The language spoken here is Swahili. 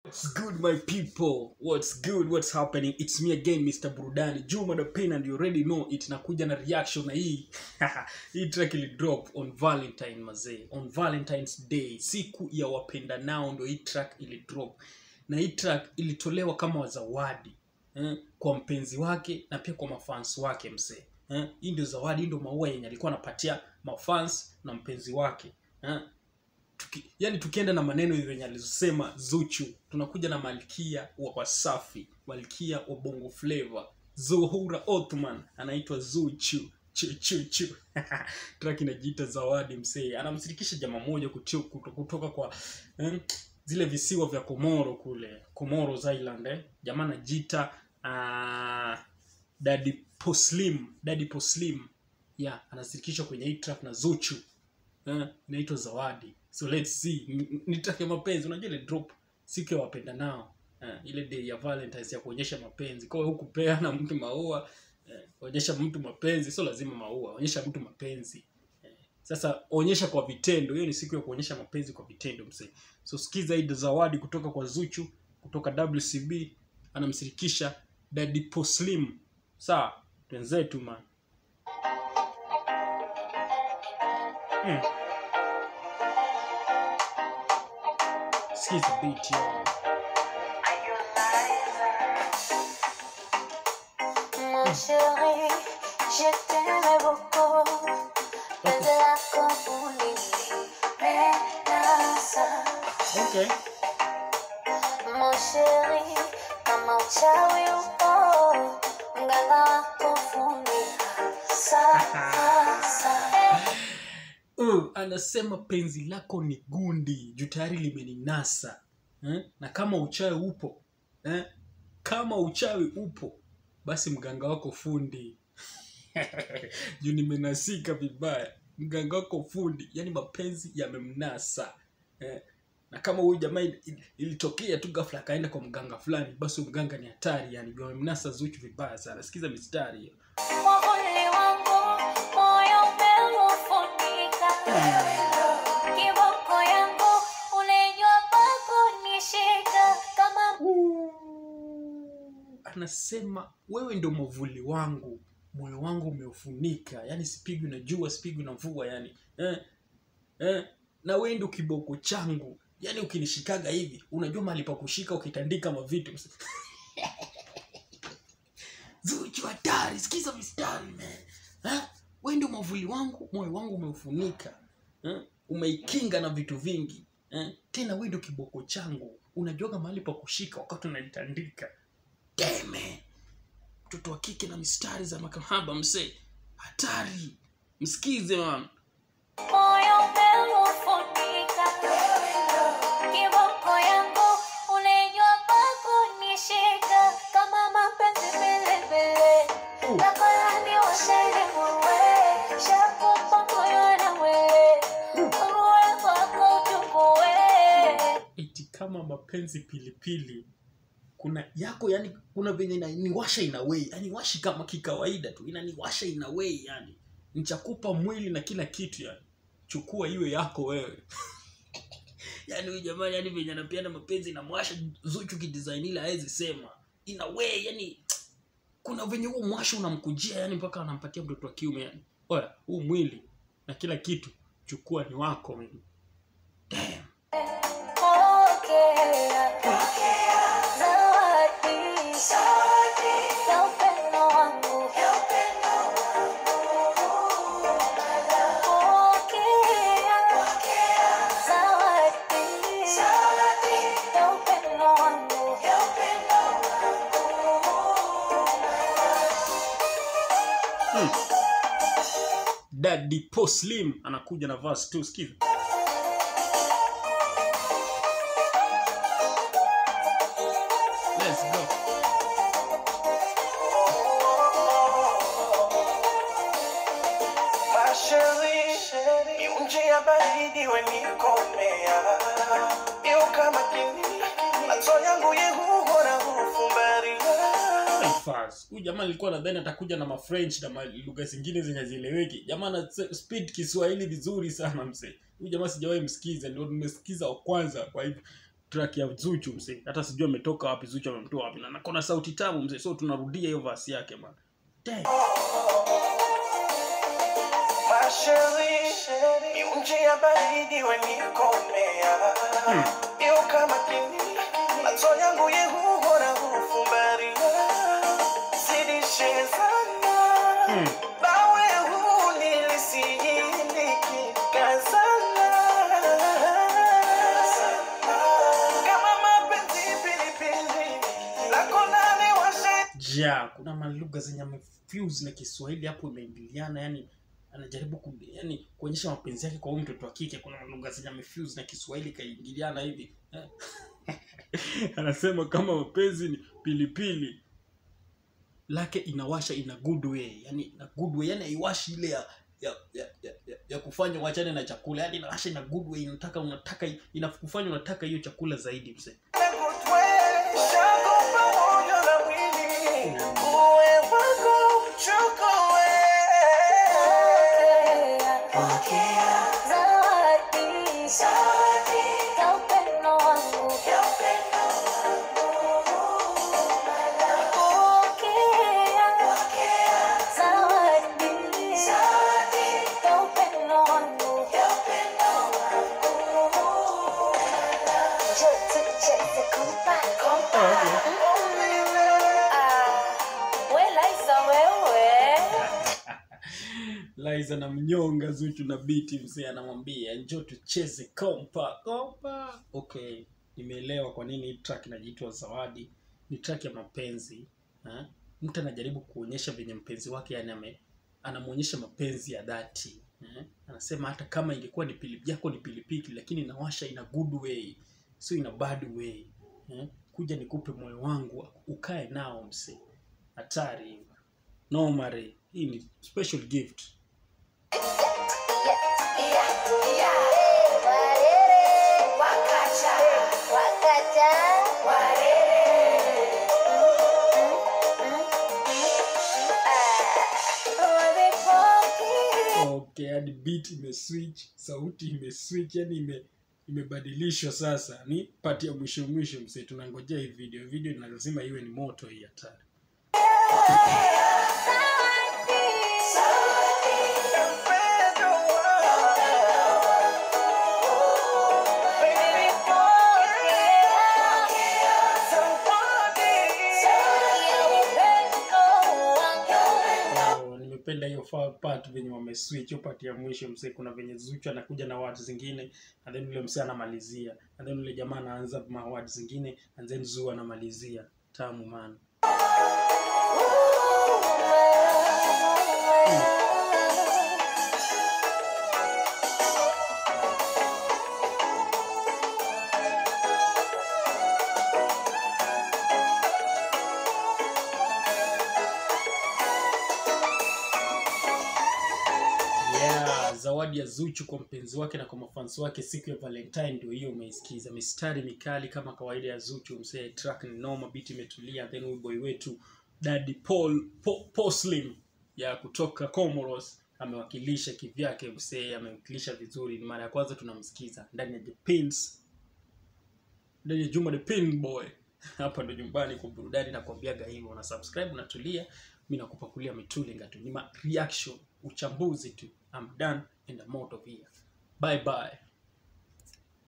What's good my people? What's good? What's happening? It's me again Mr. Burudani. Juma the Pain and you already know it nakuja na reaction na hii. hii track ili drop on Valentine mazee. On Valentine's Day, siku ya wapenda nao ndo hii track ili drop. Na hii track ilitolewa kama zawadi eh, kwa mpenzi wake na pia kwa mafans wake msee. Eh, hii ndio zawadi, hii ndio maua yenye alikuwa anapatia mafans na mpenzi wake. Eh, tuki, yani tukienda na maneno hivi yenye alizosema Zuchu, tunakuja na malkia wa Wasafi, malkia wa Bongo Flava, Zuhura Othman anaitwa Zuchu chu chu chu track inajiita Zawadi msee, anamshirikisha jamaa moja kutu- kuto- kutoka kwa eh, zile visiwa vya Komoro kule Comoros Island eh. Jamaa anajiita uh, Daddy Poslim, Daddy Poslim yeah, anashirikishwa kwenye hii track na Zuchu eh, inaitwa Zawadi. So let's see, N- n- nitake mapenzi. Unajua ile drop siku ya wapenda nao eh, ile day ya Valentine's ya kuonyesha mapenzi. Kwa hiyo hukupeana mtu maua eh, onyesha mtu mapenzi, sio lazima maua, onyesha mtu mapenzi eh, sasa onyesha kwa vitendo. Hiyo ni siku ya kuonyesha mapenzi kwa vitendo msee. So sikiza hii Zawadi kutoka kwa Zuchu kutoka WCB, anamshirikisha Daddy Poslim. Sawa, twenzetu man. Mm. Sikiza beat yo. Mon chéri, je t'aimais beaucoup. Penzi lako ulinipendeza. Okay. Mon chéri, kama uchawi upo, mganga wako funika sasa. Uh, anasema penzi lako ni gundi juu tayari limeninasa eh? na kama uchawi upo eh? kama uchawi upo basi mganga wako fundi juu nimenasika vibaya mganga wako fundi yani mapenzi yamemnasa eh? na kama huyu jamaa il- il- ilitokea tu ghafla akaenda kwa mganga fulani basi huyu mganga ni hatari yani juu amemnasa zuchu vibaya sana sikiza mistari hiyo Mwavuli wangu, moyo umeufunika. Kiboko yangu, unajua pa kunishika. Kama anasema wewe ndo mwavuli wangu moyo wangu umeufunika yani sipigwi na jua sipigwi na mvua yani eh, eh, na wewe ndo kiboko changu yani ukinishikaga hivi unajua mahali pa kushika ukitandika mavitu zuchu hatari sikiza mistari man eh? wewe ndo mwavuli wangu moyo wangu umeufunika eh? umeikinga na vitu vingi eh? tena wewe ndo kiboko changu unajuaga mahali pa kushika wakati unalitandika deme mtoto wa kike na mistari za makahaba msee hatari msikize man moyo umeufunika. Kiboko yangu, unajua pa kunishika. Kama mapenzi vilevile. Uh. Nakolani washele muwe. Shakupa moyo na wewe. Uwe kwako uchukue. eti kama mapenzi pilipili kuna yako yani kuna venye ina- niwasha inawei yani washi kama kikawaida tu inaniwasha inawei yani nchakupa mwili na kila kitu yani chukua iwe yako wewe yani huyu jamani yani venye anapeana mapenzi inamwasha zuchu kidesign ile hawezi sema inawei yani kuna venye huo mwasha unamkujia yani mpaka anampatia mtoto wa kiume yani oya huu mwili na kila kitu chukua ni wako man. Damn. Daddy Poslim anakuja na verse 2 sikiza. Let's go. Masheri, miunji ya baridi wenikomea Iyo kama kini, macho yangu yehuhora hufumbaria Fast. Huyu jamaa alikuwa nadhani atakuja na mafrench na ma- lugha zingine zenye hazieleweki. Jamaa ana se- speed Kiswahili vizuri sana mzee. Huyu jamaa sijawahi msikiza, ndio nimesikiza wa kwanza kwa hivyo track ya Zuchu mzee hata sijui ametoka wapi Zuchu amemtoa wapi na nakona sauti tamu mzee so tunarudia hiyo verse yake man Damn. Masheri, ni nje ya baridi wenikomea Iyo kama kini macho yangu yehuhora hufumbaria Zidishe sana Mm. Bawe huu nilisijiliki kazana Kama mapenzi pilipili Lako nani washe ja kuna malugha zenye amefuse na Kiswahili hapo imeingiliana yani anajaribu ku, yani kuonyesha mapenzi yake kwa huyu mtoto wa kike kuna lugha zenye amefuse na Kiswahili kaingiliana hivi eh. anasema kama mapenzi ni pilipili lake inawasha ina good way yani ina good way yani haiwashi ile ya ya, ya, ya, ya, ya kufanya wachane na chakula yani inawasha ina good way inataka unataka inakufanya unataka hiyo chakula zaidi mzee Zawadi ya upendo wangu. Pokea zawadi ya upendo wangu. Njoo tucheze kompa, kompa. Ah, we Liza wewe. Liza na mnyonga Zuchu na biti mzee anamwambia njoo tucheze kompa kompa. Okay, nimeelewa kwa nini hii track inajiitwa Zawadi. Ni track ya mapenzi ha? Mtu anajaribu kuonyesha venye mpenzi wake yani ame anamwonyesha mapenzi ya dhati eh? Anasema hata kama ingekuwa ni pili yako ni pilipili, lakini inawasha ina good way, sio ina bad way eh? Kuja nikupe moyo wangu ukae nao mse, hatari hiyo. No mare, hii ni special gift. Okay, hadi beat imeswitch, sauti imeswitch, yani ime imebadilishwa sasa. Ni pati ya mwisho mwisho mse, tunangojea hii video. Video ina lazima iwe ni moto hii hatari. Oh, nimependa hiyo fa- part venye wameswitch hiyo part ya mwisho mse kuna venye Zuchu anakuja na words zingine and then yule mse anamalizia and then yule jamaa anaanza ma words zingine and then Zu anamalizia tamu man yeah zawadi ya Zuchu kwa mpenzi wake na kwa mafansi wake siku ya Valentine ndio hiyo umeisikiza mistari mikali kama kawaida ya Zuchu msee track ni noma beat imetulia then huyu boy wetu Daddy Paul po, Poslim ya kutoka Comoros amewakilisha kivyake msee amewakilisha vizuri ni mara ya kwanza tunamsikiza ndani ya The Pins ndani ya Juma the Pin Boy hapa ndo nyumbani kwa burudani na kuambiaga hivyo na subscribe unatulia mi nakupakulia mitulinga tu ni ma reaction uchambuzi tu I'm done and I'm out of here bye bye